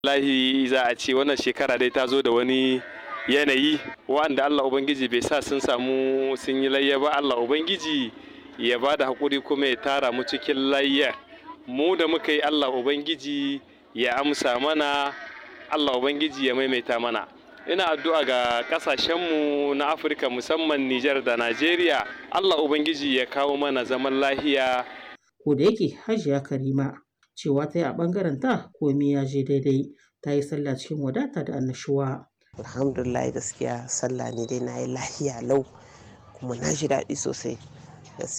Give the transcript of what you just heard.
Wallahi za a ce wannan shekara dai ta zo da wani yanayi wa'anda Allah Ubangiji bai sa sun samu sun yi layya ba Allah Ubangiji ya ba da haƙuri kuma ya tara mu cikin layya mu da muka yi Allah Ubangiji ya amsa mana Allah Ubangiji ya maimaita mana ina addu'a ga ƙasashenmu na Afirka musamman Nijar da Najeriya Allah Ubangiji ya kawo mana zaman lahiya ko da yake hajiya karima cewa ta yi a ɓangaren ta komai ya je daidai ta yi sallah cikin wadata da annashuwa alhamdulillah gaskiya sallah ne dai na yi lahiya lau kuma na ji daɗi sosai